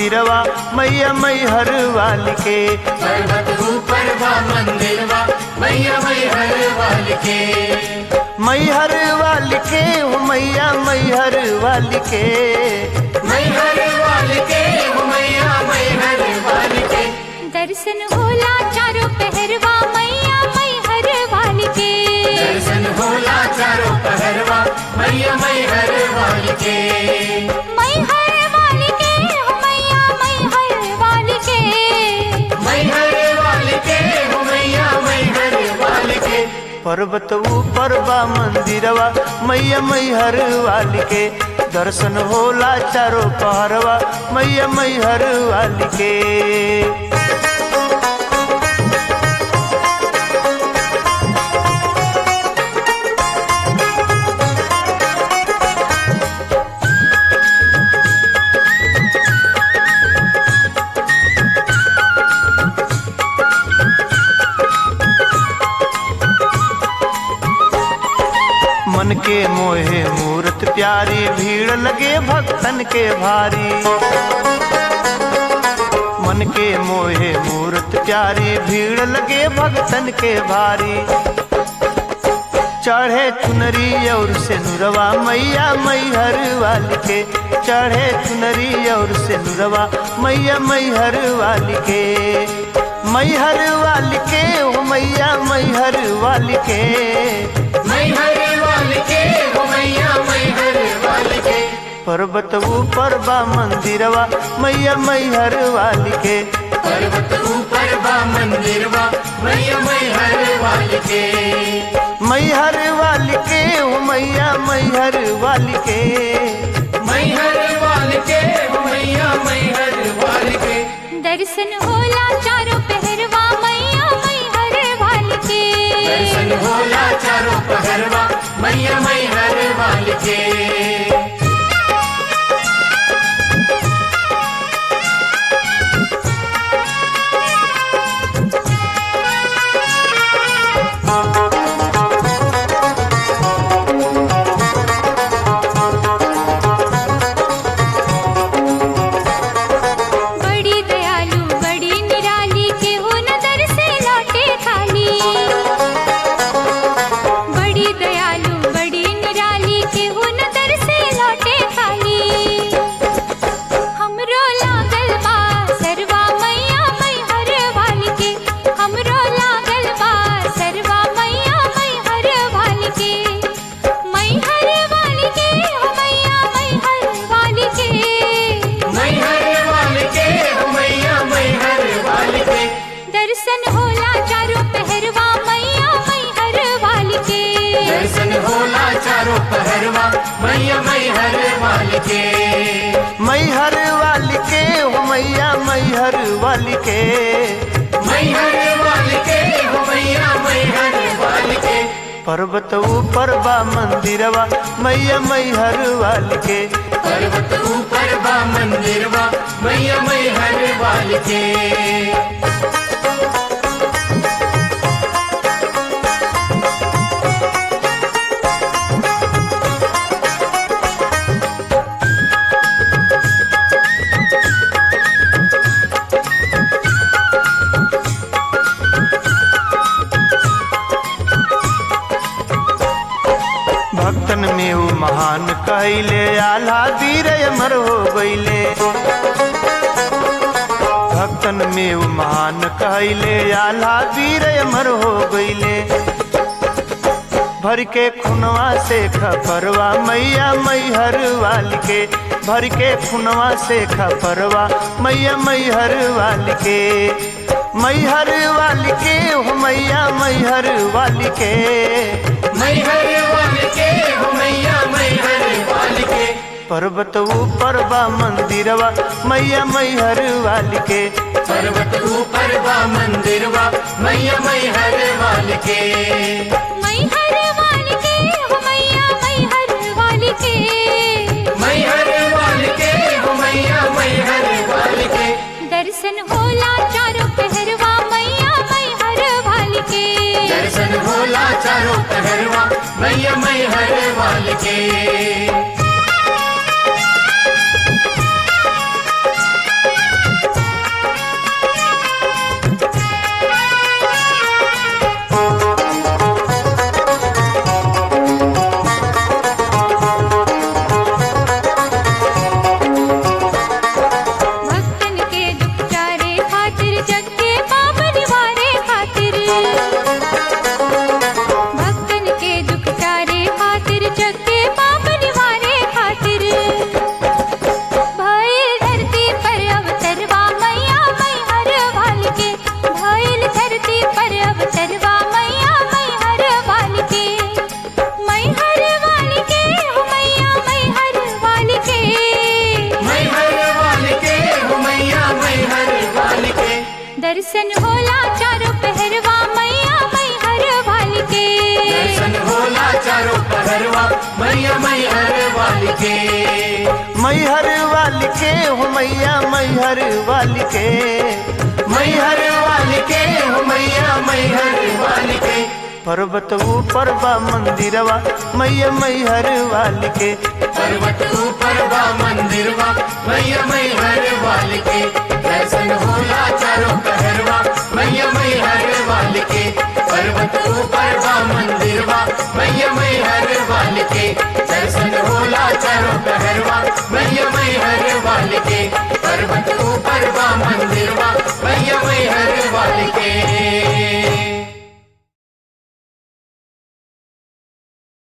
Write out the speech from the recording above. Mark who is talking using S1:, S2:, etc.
S1: मंदिरवा मैया मैहर वाली के
S2: पर्वत ऊपर बा मंदिरवा मैया मैहर वाल के
S1: मैहर वाली के हो मैया मैहर वाली के
S2: मैहर वाल के हो मैया मैहर वाल के
S3: दर्शन होला चारों पहरवा मैया मैहर वाली के
S2: दर्शन होला चारों पहरवा मैया मैहर वाल के
S3: मैहर वाली के हो मैया मैहर वाली के
S2: मैहर वाल के हो मैया मैहर वाल के
S1: पर्वत ऊपर बा मंदिरवा मैया मैहर वाली के दर्शन होला चारो पहरवा मैया मैहर वाली के मन के मोहे मूर्त प्यारी भीड़ लगे भक्तन के भारी मन के मोहे मूर्त प्यारी भीड़ लगे भक्तन के भारी चढ़े चुनरी और से नुरवा मैया मैहर वाली के चढ़े चुनरी और से नुरवा मैया मैहर वाली के मैहर वाली के हो मैया मैहर वाली के
S2: मैहर वाल के हो मैया मैहर वाल के
S1: पर्वत ऊपर बा मंदिरवा मैया मैहर वाली के
S2: पर्वत ऊपर बा मंदिरवा मैया मैहर वाल के
S1: मैहर वाली के हो मैया मैहर वाली के
S2: मैहर वाल के हो मैया मैहर वाल के
S3: दर्शन होला चारों पहरवा मैया मैहर वाली के
S2: दर्शन होला चारों पहरवा मैया मैहर वाल के
S3: बड़ी दयालु बड़ी निराली के हो नजर से लौटे खाली बड़ी दयालु बड़ी निराली के हो नजर से लौटे खाली हमरो लागल बा सरवा मैया मैहर वाली के हमरो लागल बा सरवा मैया मैहर वाली के मैहर वाली के हो मैया मैहर वाली के
S2: मैहर वाल के हो मैया मैहर वाल के
S3: दर्शन होला चारों पहरवा मैया मैहर वाली के
S2: दर्शन होला चारों पहरवा मैया मैहर वाल के
S1: मैहर वाली के हो मैया मैहर वाली के
S2: मैहर वाल के हो मैया मैहर वाल के
S1: पर्वत ऊपर बा मंदिरवा मैया मैहर वाली के
S2: पर्वत ऊपर बा मंदिरवा मैया मैहर वाल के
S1: भक्तन में वो महान कहले आल्हा वीर अमर हो गईले भक्तन में वो महान कहले आल्हा वीर अमर हो गईले भर के खुनवा से खपरवा मैया मैहर वाली के भर के खुनवा से खपरवा मैया मैहर वाली के मैहर वाली के हो मैया मैहर वाली के
S2: मैहर वाल के हो मैया मैहर वाल के
S1: पर्वत ऊपर बा मंदिरवा मैया मैहर वाली के
S2: पर्वत ऊपर बा मंदिरवा मैया मैहर वाल के
S3: मैहर वाली के हो मैया मैहर वाली के
S2: मैहर वाल के हो मैया मैहर वाल के
S3: दर्शन होला चारों पहरवा मैया मैहर वाली के
S2: दर्शन होला चारों पहरवा मैया मैहर वाल के के
S1: मैहर वाली के हो मैया मैहर वाली के
S2: मैहर वाली के हो मैया मैहर वाली के
S1: पर्वत ऊपर बा मंदिरवा मैया मैहर वाली के
S2: पर्वत ऊपर बा मंदिरवा मैया मैहर वाली के दर्शन होला चारों पहरवा मैया मैहर वाली के पर्वत ऊपर बा मंदिरवा मैया मैहर वाली के दर्शन होला चारों पहरवा मैया मैहर वाली के